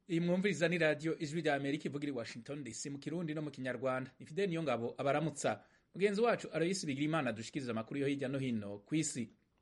iyi mwumviriza ni radiyo ijwi rya amerika ivugira i washington dc mu kirundi no mu kinyarwanda ni fideli niyo ngabo abaramutsa mugenzi wacu aroyisi bigira imana dushikiriza amakuru yo hirya no hino ku isi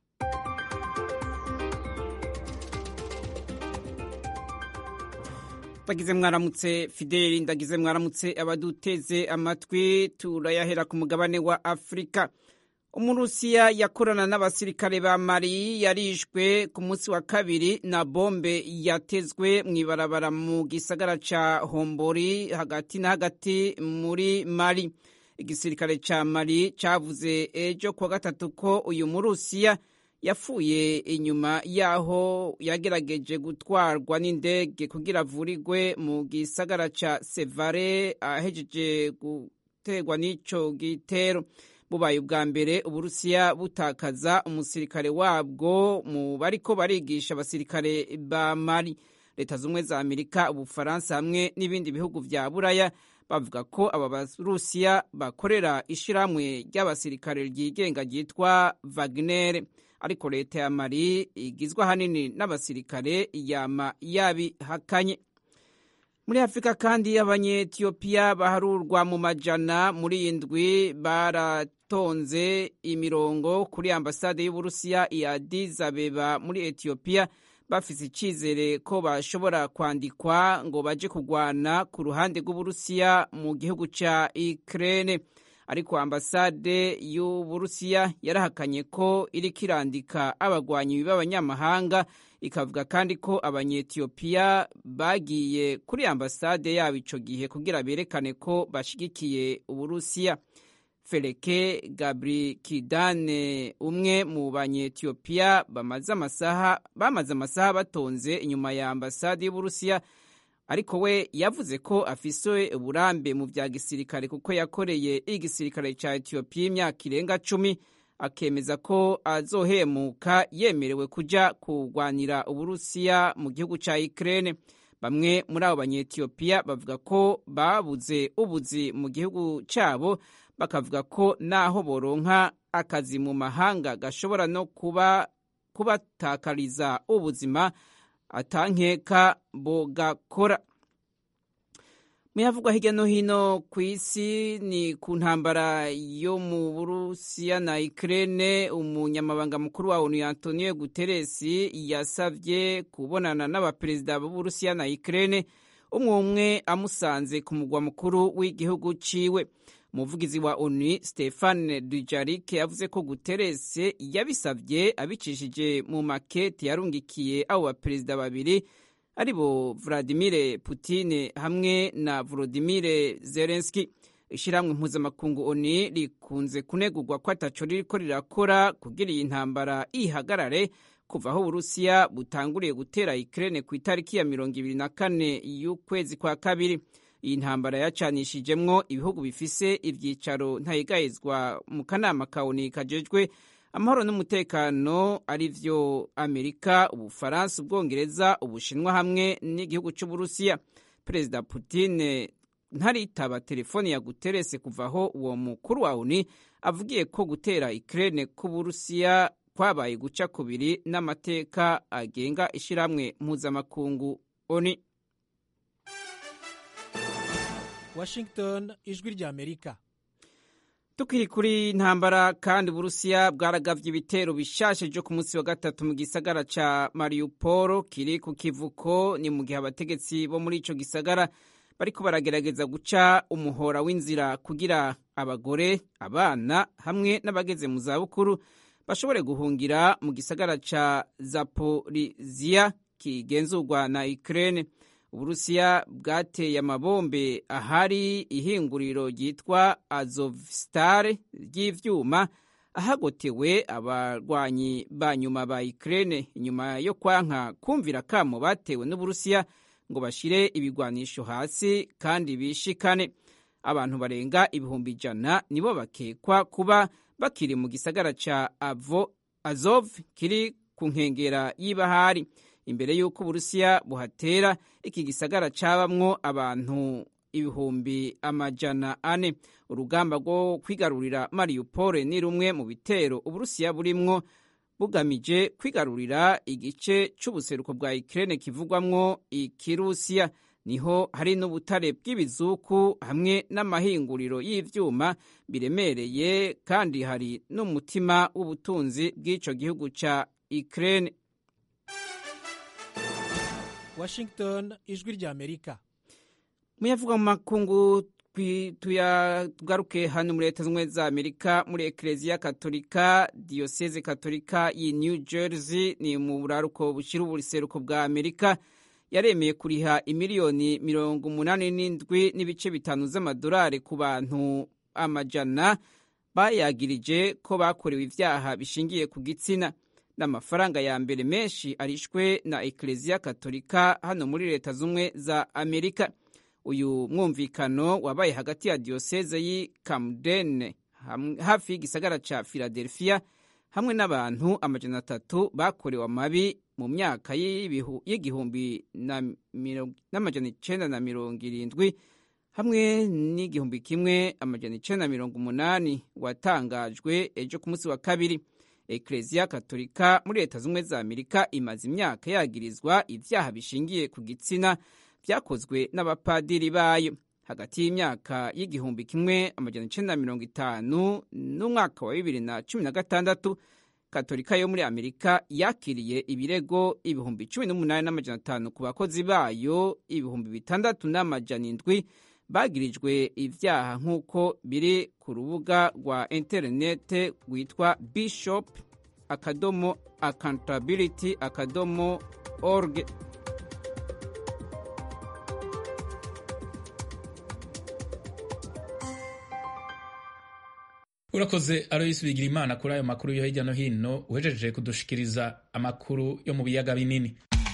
ndagize mwaramutse fideli ndagize mwaramutse abaduteze amatwi turayahera ku mugabane wa afurika umurusiya yakorana n'abasirikare ba mari yarishwe ku munsi wa kabiri na bombe yatezwe mu ibarabara mu gisagara ca hombori hagati na hagati muri mari igisirikare ca mari cavuze ejo kuwa gatatu ko uyu murusiya yapfuye inyuma yaho yagerageje gutwarwa n'indege kugira avurigwe mu gisagara ca sevare ahejeje guterwa n'ico gitero bubaye ubwa mbere uburusiya butakaza umusirikare wabwo mu bariko barigisha abasirikare ba mari leta z'ubumwe za amerika ubufaransa hamwe n'ibindi bihugu vya buraya bavuga ko aba barusiya bakorera ishirahamwe ry'abasirikare ryigenga ryitwa wagner ariko leta ya mari igizwe ahanini n'abasirikare yama yabihakanye muri afurika kandi abanyetiyopiya baharurwa mu majana muri indwi baratonze imirongo kuri ambasade y'uburusiya i Addis Abeba muri etiyopiya bafise icizere ko bashobora kwandikwa ngo baje kugwana ku ruhande rw'uburusiya mu gihugu ca Ukraine ariko ambasade y'uburusiya yarahakanye ko iriko irandika abagwanyi b'abanyamahanga ikavuga kandi ko abanyetiyopiya bagiye kuri ambasade yabo ico gihe kugira berekane ko bashigikiye uburusiya fereke gabrikidane umwe mu banyetiyopiya bamaze amasaha bamaze amasaha batonze inyuma ya ambasade y'uburusiya ariko we yavuze ko afise uburambe mu vya gisirikare kuko yakoreye igisirikare ca etiyopiya imyaka irenga cumi akemeza ko azohemuka yemerewe kuja kurwanira uburusiya mu gihugu ca Ukraine bamwe muri abo banyetiyopiya bavuga ko babuze ubuzi mu gihugu cabo bakavuga ko naho boronka akazi mu mahanga gashobora no kuba kubatakariza ubuzima atankeka bogakora muyavugwa hirya no hino ku isi ni ku ntambara yo mu burusiya na Ukraine umunyamabanga mukuru wa onu Antonio Guterres yasavye kubonana n'abaperezida b'uburusiya na Ukraine umwe umwe amusanze ku mugwa mukuru w'igihugu ciwe umuvugizi wa onu Stefan Dujarric yavuze ko Guterres yabisavye abicishije mu makete yarungikiye abo baperezida babiri aribo Vladimir Putin hamwe na Volodymyr Zelensky ishyirahamwe mpuzamakungu ONU rikunze kunegurwa ko ataco ririko rirakora kugira iyi ntambara ihagarare kuva aho Uburusiya butanguriye gutera Ukraine ku itariki ya mirongo ibiri na kane y'ukwezi kwa kabiri iyi ntambara yacanishijemwo ibihugu bifise ivyicaro ntayigayizwa mu kanama ka ONU kajejwe amahoro n'umutekano ari vyo amerika ubufaransa ubwongereza ubushinwa hamwe n'igihugu c'uburusiya perezida putin ntaritaba telefoni ya guterese kuva aho uwo mukuru wa oni avugiye ko gutera ukraine k'uburusiya kwabaye guca kubiri n'amateka agenga ishirahamwe mpuzamakungu oni washington ijwi rya amerika tukiri kuri ntambara kandi uburusiya bwaragavye ibitero bishashe vyo ku munsi wa gatatu mu gisagara ca mariupol kiri ku kivuko ni mu gihe abategetsi bo muri ico gisagara bariko baragerageza guca umuhora w'inzira kugira abagore abana hamwe n'abageze mu zabukuru bashobore guhungira mu gisagara ca zaporiziya kigenzurwa na ukraine uburusiya bwateye amabombe ahari ihinguriro ryitwa azovstal ry'ivyuma ahagotewe abarwanyi ba nyuma ba Ukraine inyuma yo kwanka kumvira kamo batewe n'uburusiya ngo bashire ibigwanisho hasi kandi bishikane abantu barenga ibihumbi ijana nibo bakekwa kuba bakiri mu gisagara ca avo azov kiri ku nkengera y'ibahari imbere y'uko uburusiya buhatera iki gisagara cabamwo abantu ibihumbi amajana ane urugamba rwo kwigarurira mariupol ni rumwe mu bitero uburusiya burimwo bugamije kwigarurira igice c'ubuseruko bwa Ukraine kivugwamwo ikirusiya niho hari n'ubutare bw'ibizuku hamwe n'amahinguriro y'ivyuma biremereye kandi hari n'umutima w'ubutunzi bw'ico gihugu ca Ukraine Washington ijwi rya Amerika muyavuga mu makungu tuyagaruke hano muri leta z'ubumwe za amerika muri ekereziya katolika diyoseze katolika yi new jersey ni mu buraruko bushyira ubuseruko bwa amerika yaremeye kuriha imiliyoni mirongo umunani n'indwi n'ibice bitanu z'amadolari ku bantu amajana bayagirije ko bakorewe ibyaha bishingiye ku gitsina n'amafaranga ya mbere menshi arishwe na ekereziya katolika hano muri leta z'ubumwe za amerika uyu mwumvikano wabaye hagati ya diyoseze y'i Camden hafi y'igisagara ca Philadelphia hamwe n'abantu amajana atatu bakorewe amabi mu myaka y'igihumbi n'amajana icenda na mirongo irindwi hamwe n'igihumbi kimwe amajana icenda na mirongo umunani watangajwe ejo ku munsi wa kabiri ekereziya katolika muri leta z'ubumwe za amerika imaze imyaka yagirizwa ivyaha bishingiye ku gitsina byakozwe n'abapadiri bayo hagati y'imyaka y'igihumbi kimwe amajana icenda na mirongo itanu n'umwaka wa bibiri na cumi na gatandatu katolika yo muri amerika yakiriye ibirego ibihumbi cumi n'umunani n'amajana atanu ku bakozi bayo ibihumbi bitandatu n'amajana indwi bagirijwe ivyaha nk'uko biri ku rubuga rwa interinete rwitwa bishop akadomo accountability akadomo org urakoze aloyisi bigira imana kuri ayo makuru yo hirya no hino uhejeje kudushikiriza amakuru yo mu biyaga binini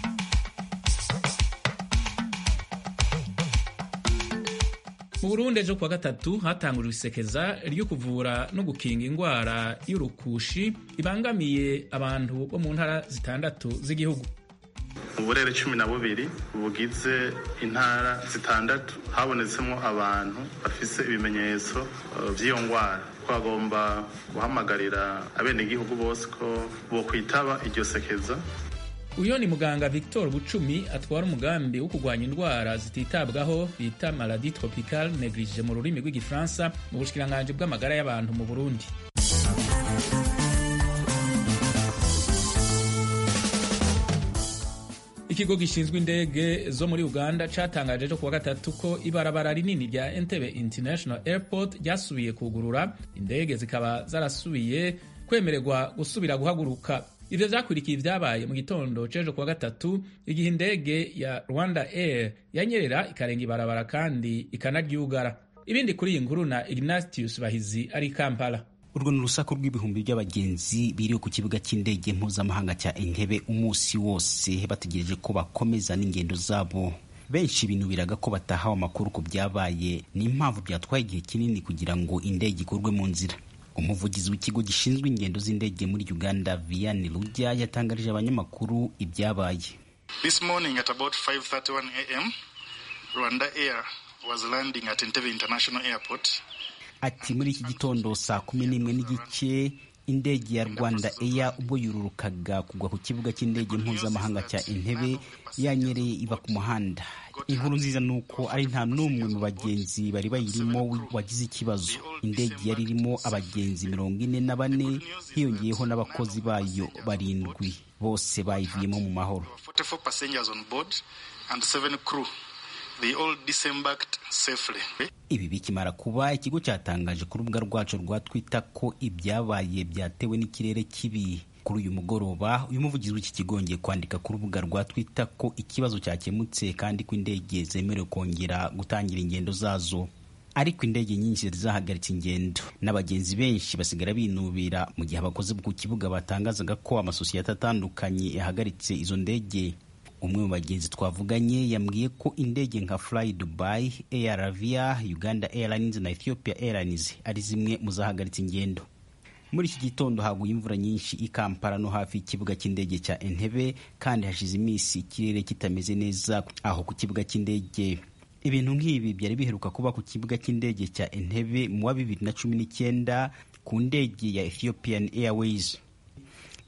mu burundi ejo kuwa gatatu hatangujwe isekeza ryo kuvura no gukinga indwara y'urukushi ibangamiye abantu bo mu ntara zitandatu z'igihugu uburere cumi na bubiri bugize intara zitandatu habonetsemo abantu bafise ibimenyetso by'iyo ndwara twagomba guhamagarira abenegihugu bose ko bokwitaba iryo sekeza uyo ni muganga victor bucumi atwara umugambi wo kurwanya indwara zititabwaho bita maladi tropical neglige mu rurimi rw'igifaransa mu bushikiranganji bw'amagara y'abantu mu burundi ikigo gishinzwe indege zo muri uganda catangaje ejo kuwa gatatu ko ibarabara rinini rya entebe international airport ryasubiye kugurura indege zikaba zarasubiye kwemererwa gusubira guhaguruka ivyo vyakurikiye ivyabaye mu gitondo c'ejo kuwa gatatu igihe indege ya rwanda air yanyerera ikarenga ibarabara kandi ikanaryugara ibindi kuri iyi nkuru na ignatius bahizi ari kampala urwo ni urusaku rw'ibihumbi by'abagenzi biriwe ku kibuga cy'indege mpuzamahanga cya entebe umunsi wose bategereje ko bakomeza n'ingendo zabo benshi binubiraga ko batahawe amakuru ku byabaye n'impamvu byatwaye igihe kinini kugira ngo indege ikurwe mu nzira umuvugizi w'ikigo gishinzwe ingendo z'indege muri uganda vianney rujya yatangarije abanyamakuru ibyabaye This morning at about 5:31 a.m., Rwanda Air was landing at Entebbe International Airport. ati muri iki gitondo saa kumi n'imwe n'igice indege ya rwanda eya ubwo yururukaga kugwa ku kibuga cy'indege mpuzamahanga cya entebe yanyereye iva ku muhanda inkuru nziza ni uko ari nta n'umwe mu bagenzi bari bayirimo wagize ikibazo indege yari irimo abagenzi mirongo ine na bane hiyongeyeho n'abakozi bayo barindwi bose bayivuyemo mu mahoro 44 passengers on board and seven crew. They all disembarked safely. ibi bikimara kuba ikigo cyatangaje ku rubuga rwacu rwa twitter ko ibyabaye byatewe n'ikirere kibi kuri uyu mugoroba uyu muvugizi w'iki kigo yongeye kwandika ku rubuga rwa twitter ko ikibazo cyakemutse kandi ko indege zemerewe kongera gutangira ingendo zazo ariko indege nyinshi zari zahagaritse ingendo n'abagenzi benshi basigara binubira mu gihe abakozi ku kibuga batangazaga ko amasosiyete atandukanye yahagaritse izo ndege umwe mu bagenzi twavuganye yambwiye ko indege nka fly dubai air avia uganda airlines na ethiopia airlines ari zimwe mu zahagaritse ingendo muri iki gitondo haguye imvura nyinshi i kampala no hafi y'ikibuga cy'indege cya entebe kandi hashize iminsi ikirere kitameze neza aho ku kibuga cy'indege ibintu nk'ibi byari biheruka kuba ku kibuga cy'indege cya entebe mu wa bibiri na cumi n'icyenda ku ndege ya ethiopian airways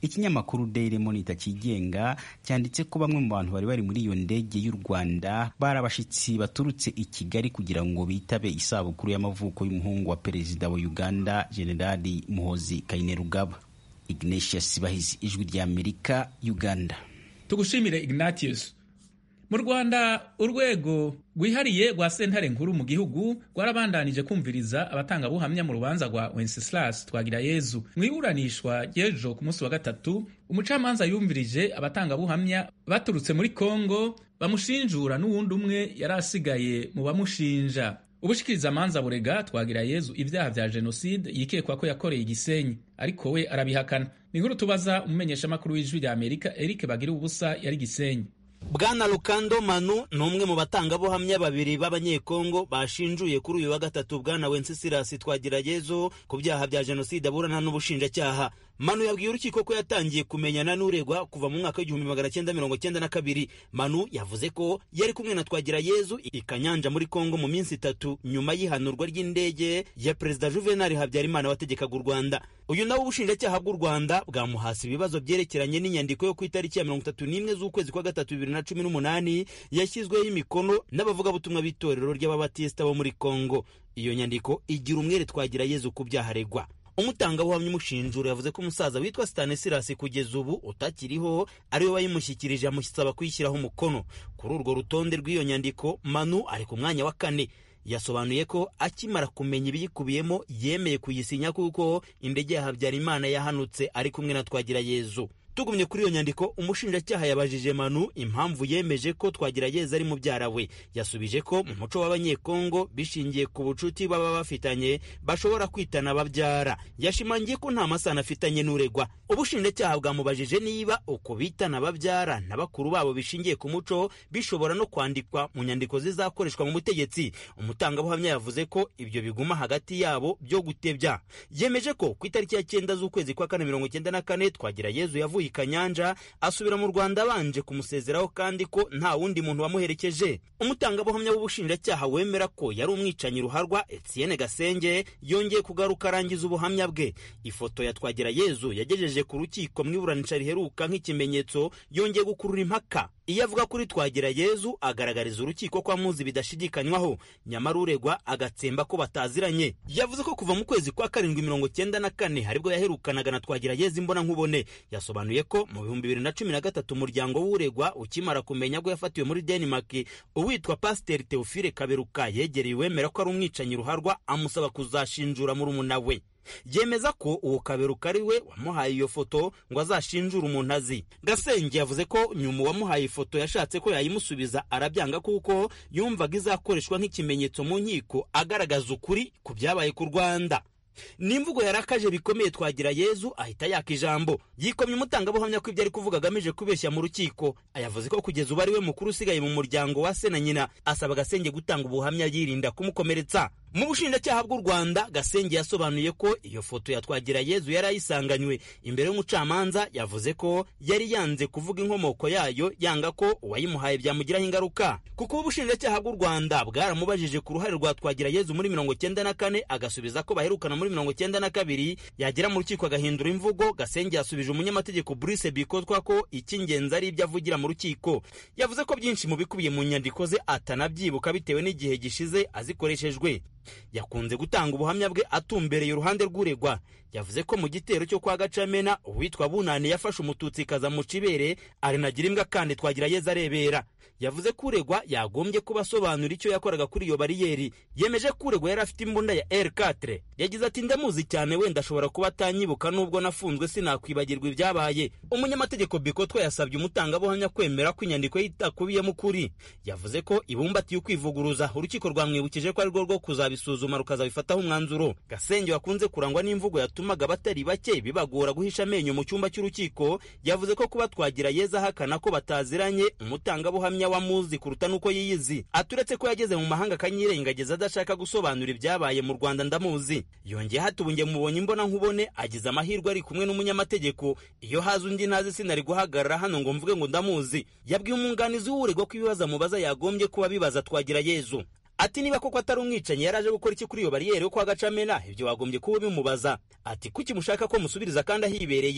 ikinyamakuru Daily Monitor kigenga cyanditse ko bamwe mu bantu bari bari muri iyo ndege y'u Rwanda bari abashitsi baturutse i Kigali kugira ngo bitabe isabukuru y'amavuko y'umuhungu wa perezida wa Uganda Generali Muhozi Kainerugaba Ignatius Bahizi ijwi rya Amerika Uganda tugushimire Ignatius mu Rwanda urwego rwihariye rwa sentare nkuru mu gihugu rwarabandanije kumviriza abatangabuhamya mu rubanza rwa Wenceslas Twagirayezu mu iburanishwa ry'ejo ku munsi wa gatatu umucamanza yumvirije abatangabuhamya baturutse muri Kongo bamushinjura n'uwundi umwe yari asigaye mu bamushinja ubushikirizamanza burega Twagirayezu ibyaha vya jenoside yikekwa ko yakoreye igisenyi ariko we arabihakana ni inkuru tubaza umumenyeshamakuru w'ijwi rya Amerika Eric Bagira ubusa yari gisenyi bwana Lukando Manu ni umwe mu batangabuhamya babiri b'abanyekongo bashinjuye kuri uyu wa gatatu bwana Wenceslas Twagirayezu ku byaha bya jenoside aburana n'ubushinjacyaha Manu yabwiye urukiko ko yatangiye kumenyana n'uregwa kuva mu mwaka w'igihumbi magana cyenda mirongo cyenda na kabiri Manu yavuze ko yari kumwe na Twagirayezu i Kanyanja muri Kongo mu minsi itatu nyuma y'ihanurwa ry'indege ya perezida Juvenal Habyarimana wategekaga u Rwanda uyu nawe ubushinjacyaha bw'u Rwanda bwamuhasi ibibazo byerekeranye n'inyandiko yo ku itariki ya mirongo itatu n'imwe z'ukwezi kwa gatatu bibiri na cumi n'umunani yashyizweho imikono n'abavugabutumwa b'itorero ry'ababatisita bo muri Kongo iyo nyandiko igira umwere Twagirayezu ku byaha aregwa umutangabuhamya umushinjura yavuze ko umusaza witwa Stanislas kugeza ubu utakiriho ariwe wayimushyikirije amusaba kuyishyiraho umukono kuri urwo rutonde rw'iyo nyandiko Manu ari ku mwanya wa kane yasobanuye ko akimara kumenya ibiyikubiyemo yemeye kuyisinya kuko indege ya Habyarimana yahanutse ari kumwe na Twagirayezu tugumye kuri iyo nyandiko umushinjacyaha yabajije Manu impamvu yemeje ko Twagirayezu ari mubyara we yasubije ko mu muco w'abanyekongo bishingiye ku bucuti baba bafitanye bashobora kwitana ababyara yashimangiye ko nta masano afitanye n'uregwa ubushinjacyaha bwamubajije niba uko bitana ababyara na bakuru babo bishingiye ku muco bishobora no kwandikwa mu nyandiko zizakoreshwa mu butegetsi umutangabuhamya yavuze ko ibyo biguma hagati yabo byo gutebya yemeje ko ku itariki ya cyenda z'ukwezi kwa kane mirongo cyenda na kane Twagirayezu yavuye i Kanyanja asubira mu Rwanda abanje kumusezeraho kandi ko nta wundi muntu wamuherekeje umutangabuhamya w'ubushinjacyaha wemera ko yari umwicanyi ruharwa Etienne Gasenge yongeye kugaruka arangiza ubuhamya bwe ifoto ya Twagirayezu yagejeje ku rukiko mu iburanisha riheruka nk'ikimenyetso yongeye gukurura impaka iyo avuga kuri Twagirayezu agaragariza urukiko ko amuzi bidashidikanywaho nyamara uregwa agatsemba ko bataziranye yavuze ko kuva mu kwezi kwa karindwi mirongo cyenda na kane haribwo yaherukanaga na Twagirayezu imbona nkubone yasobanuye ko mu bihumbi bibiri na cumi na gatatu umuryango w'uregwa ukimara kumenya ko yafatiwe muri Denmark uwitwa Pasiteri Theophile Kaberuka yegereye uwemera ko ari umwicanyi ruharwa amusaba kuzashinjura murumuna we yemeza ko uwo kaberuka ari we wamuhaye iyo foto ngo azashinjure umuntu azi gasenge yavuze ko nyuma uwamuhaye ifoto yashatse ko yayimusubiza arabyanga kuko yumvaga izakoreshwa nk'ikimenyetso mu nkiko agaragaza ukuri ku byabaye ku rwanda n'imvugo yarakaje bikomeye twagira yezu ahita yaka ijambo yikomye umutangabuhamya ko ibyo ari kuvuga agamije kubeshya mu rukiko ayavuze ko kugeza ubu ari we mukuru usigaye mu muryango wa se na nyina asaba gasenge gutanga ubuhamya yirinda kumukomeretsa mu bushinjacyaha bw'u rwanda gasenge yasobanuye ko iyo foto ya twagira yezu yari ayisanganywe imbere y'umucamanza yavuze ko yari yanze kuvuga inkomoko yayo yanga ko uwayimuhaye byamugiraho ingaruka kuko ubushinjacyaha bw'u rwanda bwaramubajije ku ruhare rwa twagira yezu muri mirongo cyenda na kane agasubiza ko baherukana muri mirongo cyenda na kabiri yagera mu rukiko agahindura imvugo gasenge yasubije umunyamategeko Brice Bikotwa ko icy'ingenzi ari ibyo avugira mu rukiko yavuze ko byinshi mu bikubiye mu nyandiko ze atanabyibuka bitewe n'igihe gishize azikoreshejwe yakunze gutanga ubuhamya bwe atumbereye uruhande rw'uregwa yavuze ko mu gitero cyo kwa gacamena uwitwa bunani yafashe umututsi kaza mu cibere arinagira imbwa kandi twagira yeza arebera yavuze ko uregwa yagombye kuba asobanura icyo yakoraga kuri iyo bariyeri yemeje ko uregwa yari afite imbunda ya R4 yagize ati ndamuzi cyane wenda ashobora kuba atanyibuka nubwo nafunzwe sinakwibagirwa ibyabaye umunyamategeko bikotwa yasabye umutangabuhamya kwemera ko inyandiko ye itakubiyemo ukuri yavuze ko ibumbatiye ukwivuguruza urukiko rwamwibukije ko arirwo rwo kuzabisuzuma rukazabifataho umwanzuro gasenge wakunze kurangwa n'imvugo yatumaga abatari bake bibagora guhisha amenyo mu cyumba cy'urukiko yavuze ko kuba twagira yeza ahakana ko bataziranye umutangabuhamya wamuzi kuruta n'uko yiyizi aturetse ko yageze mu mahanga akanyirengagiza adashaka gusobanura ibyabaye mu rwanda ndamuzi yongeye hatubunge mubonye imbona nkubone agize amahirwe ari kumwe n'umunyamategeko iyo haza undi ntazi sinari guhagarara hano ngo mvuge ngo ndamuzi yabwiye umwunganizi w'uregwa ko ibibazo amubaza yagombye kuba bibaza twagira yezu ati niba koko atari umwicanyi yari aje gukora iki kuri iyo bariyeri yo kwa gacamena ibyo wagombye kuba bimubaza ati kuki mushaka ko musubiriza kandi ahibereye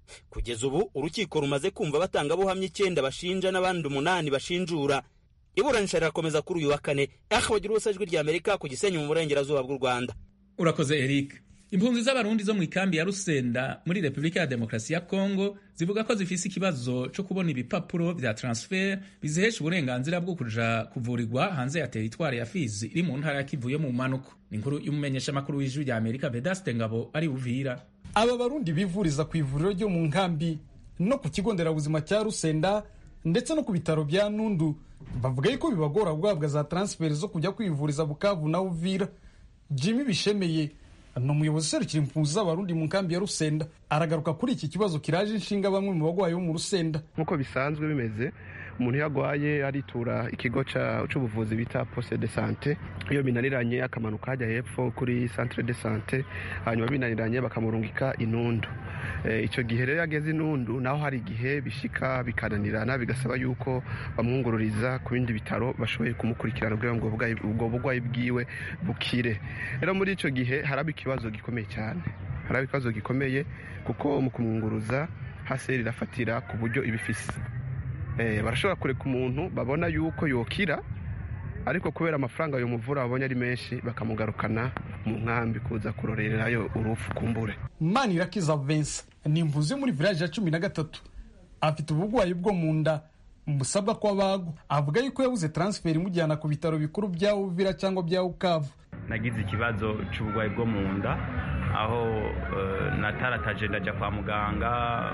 kugeza ubu urukiko rumaze kumva abatangabuhamya icyenda bashinja n'abandi umunani bashinjura iburanisha rirakomeza kuri uyu wa kane aho bagira ubusa ijwi ry'amerika ku gisenyi mu burengerazuba bw'u rwanda urakoze eric impunzi z'abarundi zo mu ikambi ya rusenda muri repubulika ya demokarasi ya kongo zivuga ko zifise ikibazo cyo kubona ibipapuro vya transfer bizihesha uburenganzira bwo kuja kuvurirwa hanze ya teritwari ya fizi iri mu ntara ya kivu yo mu manuko ni inkuru y'umumenyeshamakuru w'ijwi rya amerika vedaste ngabo ari uvira aba barundi bivuriza ku ivuriro ryo mu nkambi no ku kigo nderabuzima cya rusenda ndetse no ku bitaro bya nundu bavuga yuko bibagora guhabwa za transferi zo kujya kwivuriza bukavu na uvira jimmy bishemeye ni umuyobozi userukira impunzi z'abarundi mu nkambi ya rusenda aragaruka kuri iki kibazo kiraje inshinga bamwe mu bagwayi bo mu rusenda nk'uko bisanzwe bimeze umuntu iyo agwaye aritura ikigo cy'ubuvuzi bita poste de sante iyo binaniranye akamanuka hajya hepfo kuri centre de sante hanyuma binaniranye bakamurungika inundu icyo gihe rero ageze inundu naho hari igihe bishika bikananirana bigasaba yuko bamwungururiza ku bindi bitaro bashoboye kumukurikirana kugira ngo ubwo burwayi bwiwe bukire rero muri icyo gihe haraba ikibazo gikomeye cyane haraba ikibazo gikomeye kuko mu kumwunguruza hasi irafatira ku buryo ibifise barashobora kureka umuntu babona yuko yokira ariko kubera amafaranga ayo muvura babonye ari menshi bakamugarukana mu nkambi kuza kurorerayo urupfu kumbure manirakiza vense ni imvuzi yo muri village ya cumi na gatatu afite uburwayi bwo mu nda busabwa ko abagwa avuga yuko yabuze transferi imujyana ku bitaro bikuru bya uvira cyangwa bya ukavu nagize ikibazo cy'uburwayi bwo mu nda aho natarataje ndajya kwa muganga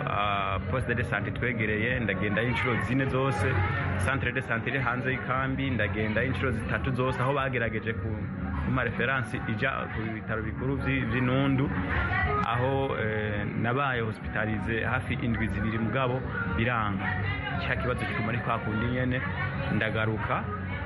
poste de sante twegereye ndagendayo inshuro zine zose centre de sante iri hanze y'ikambi ndagendayo inshuro zitatu zose aho bagerageje ku kuma referansi ijya ku bitaro bikuru by'inundu aho nabaye hospitalize hafi indwi zibiri mugabo biranga cya kibazo kiguma ari kwa kundi nyene ndagaruka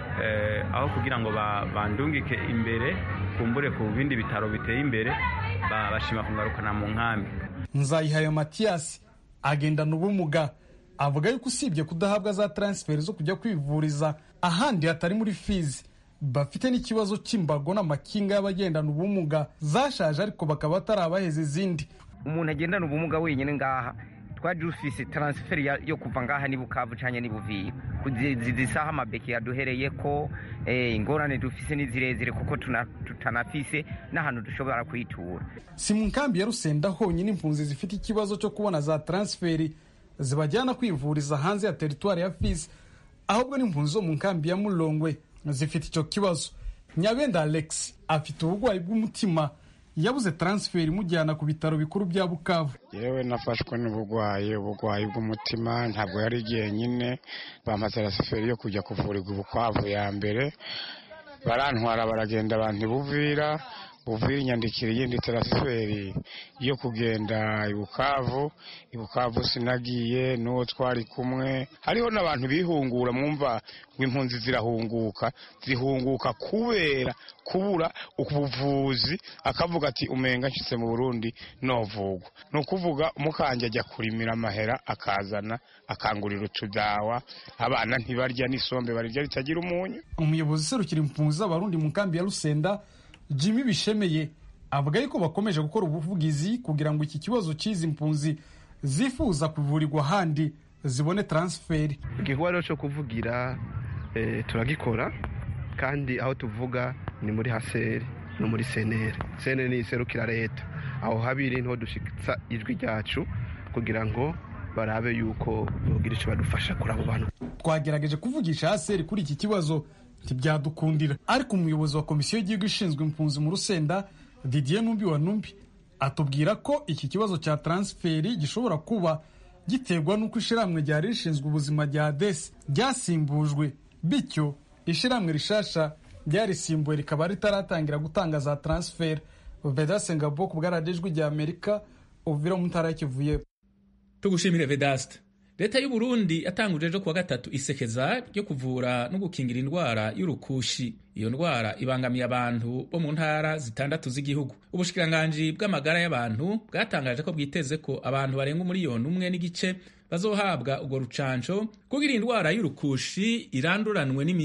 aho kugira ngo bandungike imbere kumbure ku bindi bitaro biteye imbere bashima kungarukana mu nkambi nzayihaye matiyasi agendana ubumuga avuga yuko usibye kudahabwa za taransiferi zo kujya kwivuriza ahandi hatari muri fizi bafite n'ikibazo cy'imbago n'amakinga y'abagendana ubumuga zashaje ariko bakaba batarabaheza izindi umuntu agendana ubumuga wenyine ngaha twaje dufise taransiferi yo kuva ngaha ni bukavu cyane ni buvira zisaha amabeki yaduhereye ko ingorane dufise ni zirezire kuko tutanafise n'ahantu dushobora kuyitura si mu nkambi ya rusenda honyine impunzi zifite ikibazo cyo kubona za taransiferi zibajyana kwivuriza hanze ya teritwari ya fizi ahubwo n'impunzi zo mu nkambi ya murongwe zifite icyo kibazo nyabenda alex afite uburwayi bw'umutima yabuze taransiferi imujyana ku bitaro bikuru bya bukavu yewe nafashwe n'uburwayi uburwayi bw'umutima ntabwo yari igihe nyine bampa taransiferi yo kujya kuvurirwa ubukwavu ya mbere barantwara baragenda abantu buvira buvira inyandikira iyindi taransiferi yo kugenda ibukavu ibukavu sinagiye n'uwo twari kumwe hariho n'abantu bihungura mwumva ngo impunzi zirahunguka zihunguka kubera kubura ubuvuzi akavuga ati umenga nshyitse mu burundi novugwa ni ukuvuga umukanje ajya kurimira amahera akazana akangurira utudawa abana ntibarya n'isombe barirya ritagira umunyu umuyobozi userukira impunzi z'abarundi mu nkambi ya rusenda jimmy bishemeye avuga yuko bakomeje gukora ubuvugizi kugira ngo iki kibazo cy'izi mpunzi zifuza kuvurirwa ahandi zibone taransiferi igikorwa rero cyo kuvugira turagikora kandi aho tuvuga ni muri haseri no muri seneri seneri ni iserukira leta aho habiri niho dushyitsa ijwi ryacu kugira ngo barabe yuko bagira icyo badufasha kuri abo bantu twagerageje kuvugisha haseri kuri iki kibazo ntibyadukundira ariko umuyobozi wa komisiyo y'igihugu ishinzwe impunzi mu rusenda didier numbi wa numbi atubwira ko iki kibazo cya taransiferi gishobora kuba giterwa n'uko ishyirahamwe ryari rishinzwe ubuzima rya desi ryasimbujwe bityo ishyirahamwe rishasha ryarisimbuwe rikaba ritaratangira gutanga za taransiferi vedase ngabo ku bwaradijwi rya amerika uvira mu ntara kivuye tugushimire vedaste leta y'u Burundi yatanguje ejo kuwa gatatu isekeza ryo kuvura no gukingira indwara y'urukushi iyo ndwara ibangamiye abantu bo mu ntara zitandatu z'igihugu ubushikiranganji bw'amagara y'abantu bwatangaje ko bwiteze ko abantu barenga umuriyoni umwe n'igice bazohabwa urwo rucanco kugira indwara y'urukushi iranduranwe n'imizi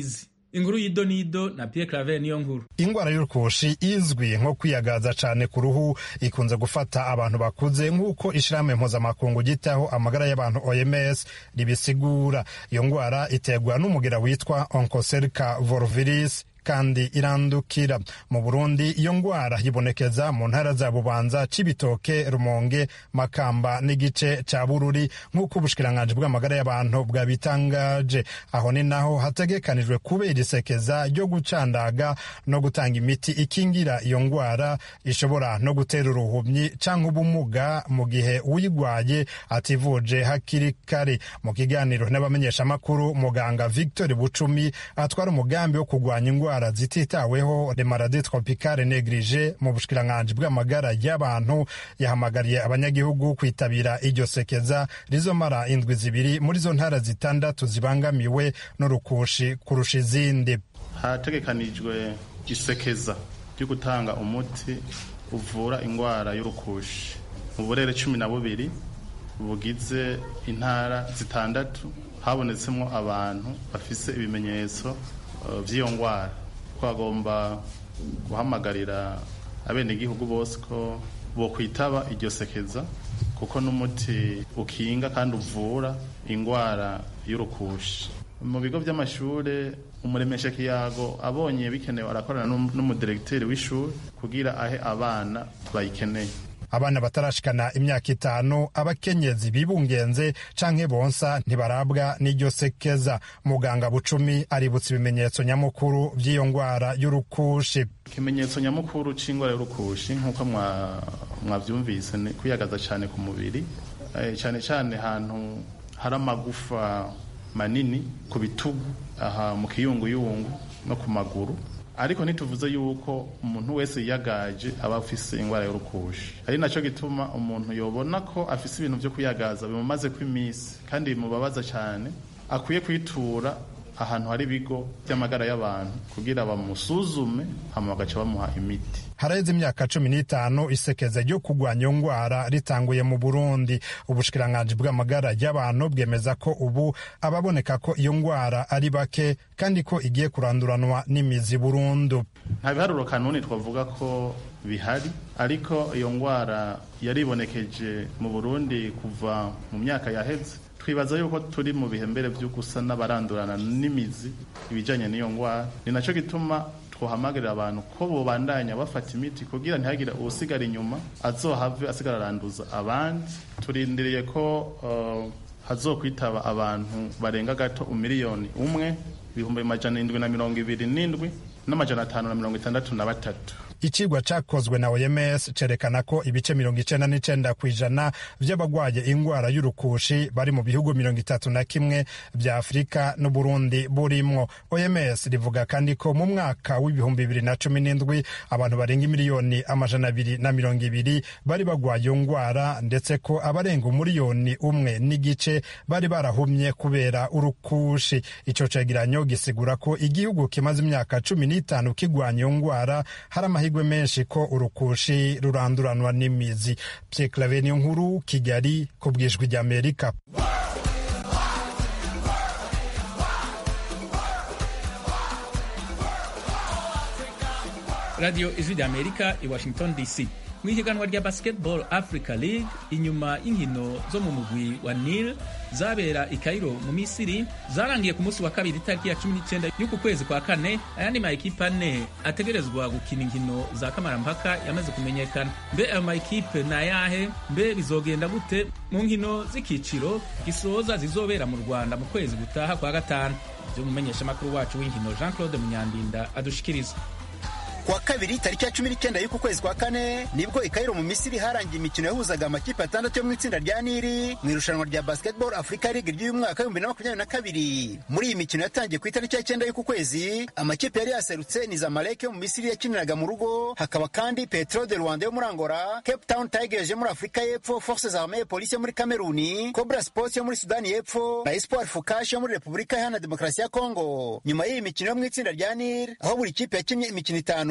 inkuru y'idonido na Pierre Claver niyo nkuru ingwara y'urukushi izwi nko kwiyagaza cane ku ruhu ikunze gufata abantu bakuze nk'uko ishirahamwe mpuzamakungu ryitaho amagara y'abantu OMS ribisigura iyo ngwara iterwa n'umugira witwa oncocerca volviris kandi irandukira mu burundi iyo ngwara yibonekeza mu ntara za bubanza cibitoke rumonge makamba n'igice ca bururi nk'uko ubushikiranganji bw'amagara y'abantu bwabitangaje aho ni naho hategekanijwe kubera isekeza ryo gucandaga no gutanga imiti ikingira iyo ngwara ishobora no gutera uruhumyi canke ubumuga mu gihe uyigwaye ativuje hakiri kare mu kiganiro n'abamenyeshamakuru muganga victor bucumi atwara umugambi wo kurwanya ingwara indwara zititaweho le maladie tropicale neglige mu bushikiranganji bw'amagara y'abantu yahamagariye abanyagihugu kwitabira iryo sekeza rizomara indwi zibiri muri zo ntara zitandatu zibangamiwe n'urukushi kurusha izindi hategekanijwe isekeza ryo gutanga umuti uvura indwara y'urukushi mu burere cumi na bubiri bugize intara zitandatu habonetsemo abantu bafise ibimenyetso by'iyo ndwara twagomba guhamagarira abenegihugu bose ko bokwitaba iryo sekeza kuko n'umuti ukinga kandi uvura indwara y'urukushi mu bigo by'amashuri umuremesha kiyago abonye bikenewe arakorana n'umudiregiteri w'ishuri kugira ahe abana bayikeneye abana batarashikana imyaka itanu abakenyezi bibungenze canke bonsa ntibarabwa n'iryo sekeza muganga bucumi aributsa ibimenyetso nyamukuru vy'iyo ngwara y'urukushi ikimenyetso nyamukuru c'ingwara y'urukushi nk'uko mwavyumvise ni kwiyagaza cane ku mubiri cane cane ahantu hari amagufa manini ku bitugu aha mu kiyunguyungu no ku maguru ariko ntituvuze yuko umuntu wese yiyagaje aba afise indwara y'urukushi ari nacyo gituma umuntu yobona ko afise ibintu byo kuyagaza bimumaze ko iminsi kandi bimubabaza cyane akwiye kwitura ahantu hari ibigo by'amagara y'abantu kugira bamusuzume hama bagaca bamuha imiti haraheze imyaka cumi n'itanu isekeza ryo kurwanya iyo ngwara ritanguye mu burundi ubushikiranganji bw'amagara y'abantu bwemeza ko ubu ababoneka ko iyo ngwara ari bake kandi ko igiye kuranduranwa n'imizi burundu nta biharuro kanuni twavuga ko bihari ariko iyo ngwara yaribonekeje mu burundi kuva mu myaka yaheze twibaza yuko turi mu bihembere byo gusa n'abarandurana n'imizi ibijyanye n'iyo ndwara ni nacyo gituma twahamagarira abantu ko bobandanya bafata imiti kugira ntihagire usigara inyuma azohave asigara aranduza abandi turindiriye ko uh, hazokwitaba abantu barenga gato umiliyoni umwe ibihumbi majana indwi na mirongo ibiri n'indwi n'amajana atanu na mirongo itandatu na batatu icigwa cakozwe na OMS cerekana ko ibice mirongo icenda n'icenda kw'ijana vy'abagwaye ingwara y'urukushi bari mu bihugu mirongo itatu na kimwe vya Afurika n'Uburundi burimwo. OMS rivuga kandi ko mu mwaka w'ibihumbi bibiri na cumi n'indwi abantu barenga imiliyoni amajana abiri na mirongo ibiri bari bagwaye iyo ngwara ndetse ko abarenga umuriyoni umwe n'igice bari barahumye kubera urukushi. Ico cegeranyo gisigura ko igihugu kimaze imyaka cumi n'itanu kigwanya iyo ngwara hari amahirwe menshi ko urukushi ruranduranwa n'imizi Pierre Claver niyo nkuru Kigali ku bwijwi ry'Amerika radio ijwi ry'amerika i washington dc mu ihiganwa rya basketball africa league inyuma y'inkino zo mu mugwi wa nil zabera i kairo mu misiri zarangiye ku munsi wa kabiri itariki ya cumi n'icyenda y'uku kwezi kwa kane ayandi mayikipe ane ategerezwa gukina inkino za kamarampaka yamaze kumenyekana mbe ayo mayikipe ni ayahe mbe bizogenda gute mu nkino z'ikiciro gisoza zizobera mu rwanda mu kwezi gutaha kwa gatanu ibyo umumenyeshamakuru wacu w'inkino jean claude munyandinda adushikiriza kuwa kabiri tariki ya cumi n'icyenda y'uku kwezi kwa kane nibwo i Kairo mu Misiri harangiye imikino yahuzaga amakipe atandatu yo mu itsinda rya Nili mu irushanwa rya Basketball Africa League ry'uyu mwaka w'ibihumbi na makumyabiri na kabiri muri iyi mikino yatangiye ku itariki ya cyenda y'uku kwezi amakipe yari yaserutse ni Zamalek yo mu Misiri yakiniraga mu rugo hakaba kandi Petro de Rwanda yo muri Angola Cape Town Tigers yo muri Afurika y'Epfo Forces Armées Police yo muri Kameruni Cobra Sports yo muri Sudani y'Epfo na Espoir Fukash yo muri Repubulika Iharanira Demokarasi ya Kongo nyuma y'iyi mikino yo mu itsinda rya Nili aho buri kipe yakinnye imikino itanu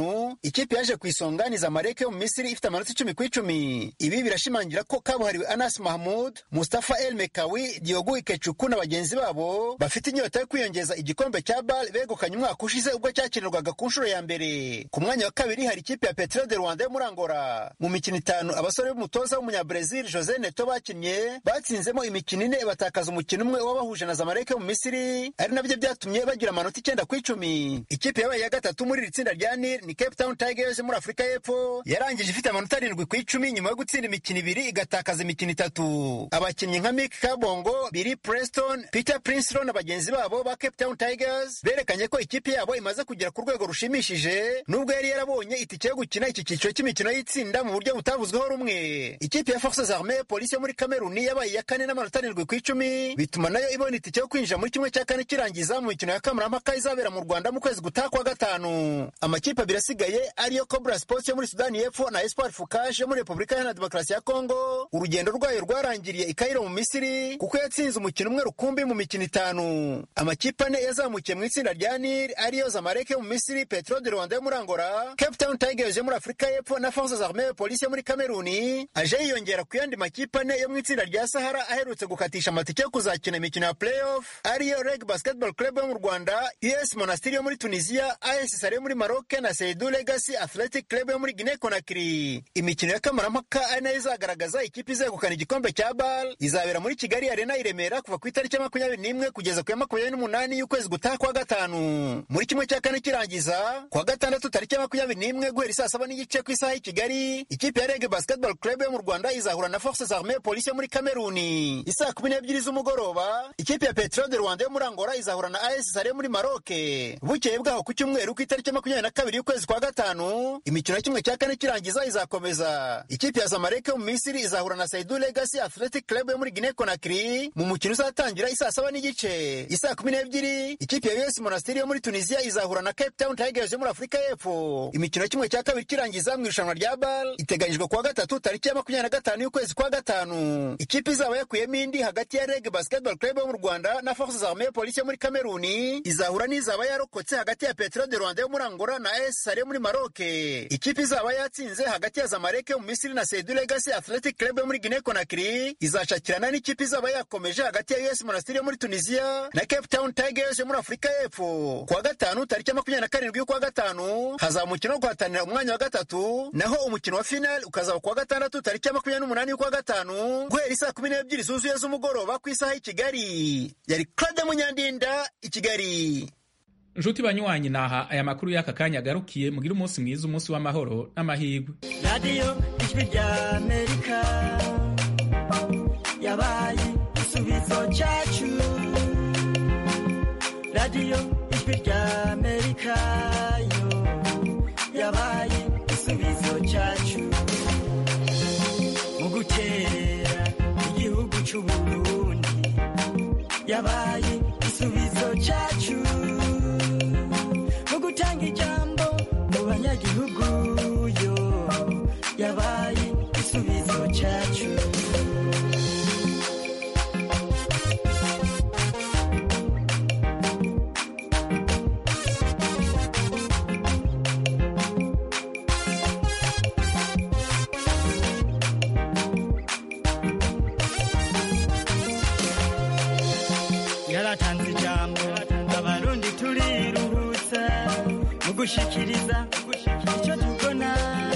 gatanu ikipe yaje ku isonga ni zamalek yo mu misiri ifite amanota icumi ku icumi ibi birashimangira ko kabuhariwe anas mahmud mustafa el mekawi diogo ikecuku na bagenzi babo bafite inyota yo kwiyongeza igikombe cya bal begukanye umwaka ushize ubwo cyakinirwaga ku nshuro ya mbere ku mwanya wa kabiri hari ikipe ya petro de rwanda yo muri angola mu mikino itanu abasore b'umutoza w'umunyabrazil jose neto bakinnye batsinzemo imikino ine batakaza umukino umwe wabahuje na zamalek yo mu misiri ari nabyo byatumye bagira amanota icyenda ku icumi ikipe yabaye ya gatatu muri iri tsinda rya nil ni cape town tigers yo muri afurika y'epfo yarangije ifite amanota arindwi ku icumi nyuma yo gutsinda imikino ibiri igatakaza imikino itatu abakinnyi nka mick kabongo billy preston peter prinslow na bagenzi babo ba cape town tigers berekanye ko ikipe yabo imaze kugera ku rwego rushimishije nubwo yari yarabonye itike yo gukina iki cyiciro cy'imikino y'itsinda mu buryo butavuzweho rumwe ikipe ya forces armee polisi yo muri kameruni yabaye iya kane n'amanota arindwi ku icumi bituma nayo ibona itike yo kwinjira muri kimwe cya kane kirangiza mu mikino ya kamarampaka izabera mu rwanda mu kwezi gutaha kwa gatanu amakipe abiri asigaye ariyo cobra sports yo muri sudani y'epfo na espoir fukaje yo muri repubulika iharanira demokarasi ya kongo urugendo rwayo rwarangiriye i kairo mu misiri kuko yatsinze umukino umwe rukumbi mu mikino itanu amakipe ane yazamukiye mu itsinda rya nil ariyo zamalek yo mu misiri petro de rwanda yo muri angola cape town tigers yo muri afurika y'epfo na forces armee polisi yo muri kameruni aje yiyongera ku yandi makipe ane yo mu itsinda rya sahara aherutse gukatisha amatike yo kuzakina imikino ya playoff ariyo reg basketball club yo mu rwanda us monastiri yo muri tunisia as sare yo muri maroc na seidu legacy athletic club yo muri guinea conakry imikino ya kamarampaka ari nayo izagaragaza ikipe izegukana igikombe cya bal izabera muri kigali arena i remera kuva ku itariki ya makumyabiri n'imwe kugeza ku ya makumyabiri n'umunani y'ukwezi gutaha kwa gatanu muri kimwe cya kane kirangiza kuwa gatandatu tariki ya makumyabiri n'imwe guhera isaa saba n'igice ku isaha y'i kigali ikipe ya reg basketball club yo mu rwanda izahura na forces armee polisi yo muri kameruni isaa kumi n'ebyiri z'umugoroba ikipe ya petro de rwanda yo muri angola izahura na as sare yo muri maroke bukeye bwaho ku cyumweru ku itariki ya makumyabiri na kabiri y'ukwezi kwa gatanu imikino ya kimwe cya kane kirangiza izakomeza ikipe ya zamalek yo mu misiri izahura na saidu legacy athletic club yo muri guinea conakry mu mukino uzatangira isaa saba n'igice isaa kumi n'ebyiri ikipe ya us monastiri yo muri tunisia izahura na cape town tigers yo muri afurika y'epfo imikino ya kimwe cya kabiri kirangiza mu irushanwa rya bal iteganyijwe kuwa gatatu tariki ya makumyabiri na gatanu y'ukwezi kwa gatanu ikipe izaba yakuyemo indi hagati ya reg basketball club yo mu rwanda na forces armee polisi yo muri kameruni izahura n'izaba yarokotse hagati ya petro de rwanda yo muri angola na es sare yo muri maroke ikipe izaba yatsinze hagati ya zamalek yo mu misiri na seidu legacy athletic club yo muri guinea conakry izacakirana n'ikipe izaba yakomeje hagati ya us monastiri yo muri tunisia na cape town tigers yo muri afurika y'epfo kuwa gatanu tariki ya makumyabiri na karindwi y'ukwa gatanu hazaba umukino wo guhatanira umwanya wa gatatu naho umukino wa final ukazaba kuwa gatandatu tariki ya makumyabiri n'umunani y'ukwa gatanu guhera isaa kumi n'ebyiri zuzuye z'umugoroba ku isaha y'i kigali yari claude munyandinda i kigali nshuti banywanyi naha aya makuru y'aka kanya agarukiye mugire umunsi mwiza umunsi w'amahoro n'amahirwe radiyo ijwi rya amerika yabaye igisubizo cyacu radiyo ijwi rya amerika yo yabaye igisubizo cyacu mu gukerera igihugu cy'u burundi yabaye igisubizo cyacu mu gutanga ijambo mu banyagihugu yo yabaye igisubizo cyacu yaratanze ijambo abarundi turiruhutsa mu gushikiriza icyo tubona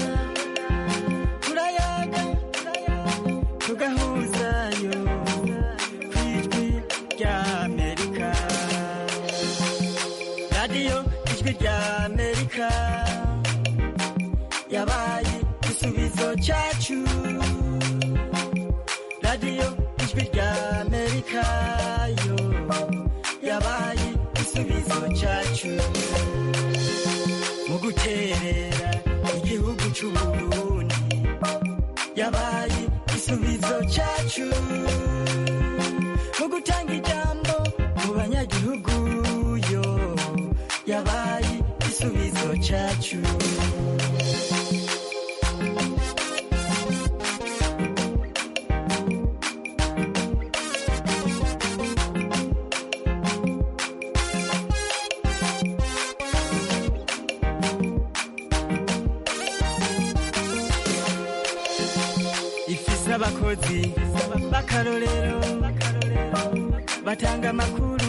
turayaga tugahuzayo ku ijwi rya amerika radiyo ijwi rya amerika yabaye igisubizo cyacu radiyo ijwi rya amerika yo yabaye igisubizo cyacu mu guterera igihugu cy'u burundi yabaye igisubizo cyacu mu gutanga ijambo mu banyagihugu yo yabaye igisubizo cyacu abakozi b'akarorero batanga amakuru